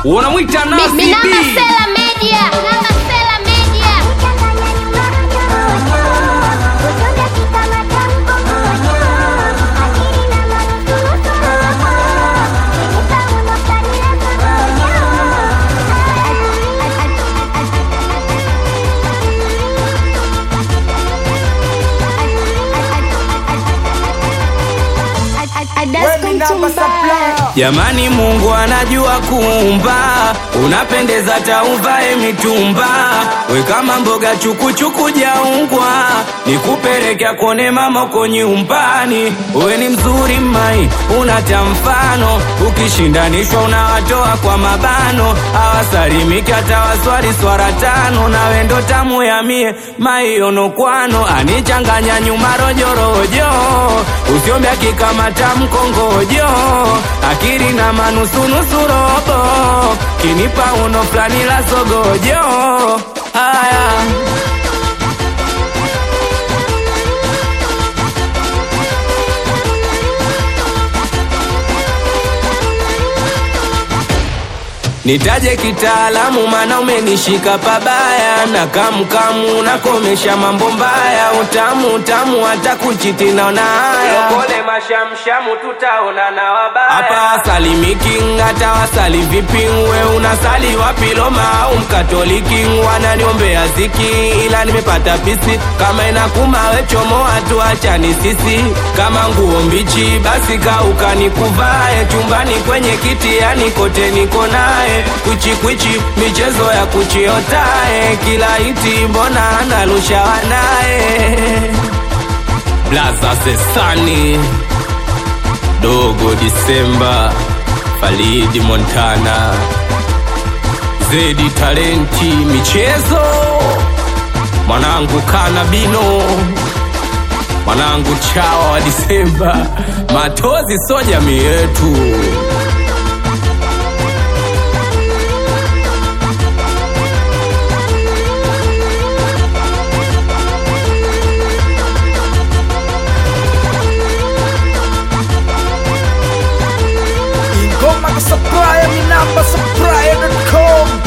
unamwita Nasi Mi- Minamba B. Sela Media. Minamba Sela Media. Jamani, Mungu anajua kuumba, unapendeza tauvae mitumba, we kama mboga chukuchuku jaungwa, nikupeleka kone mama uko nyumbani. We ni mzuri mai, unata mfano, ukishindanishwa unawatoa kwa mabano, awasalimiki hata waswali swara tano, nawe ndo tamu ya mie maionokwano, anichanganya nyuma rojorojo, usiombe akikamata mkongojo, akili na manusunusu robo, kinipa uno fulani la sogojo. Haya. Nitaje kitaalamu mana umenishika pabaya na kamkamu nakomesha mambo mbaya utamu utamu hata kuchiti naona haya Lokole mashamshamu tutaona na wabaya Hapa salimiki hata wasali vipi we unasali wapi Roma au mkatoliki wananiombea ziki ila nimepata pisi kama inakuma we chomoa tu achani sisi kama nguo mbichi basi kauka nikuvae chumbani kwenye kiti yani kote niko naye kwichi kwichi michezo ya kuchiotae kila iti mbona analusha wanaye blaza sesani dogo disemba falidi montana zedi talenti michezo mwanangu kanabino mwanangu chawa wa disemba matozi so jamii yetu ingoma ka supplier minamba supplier.com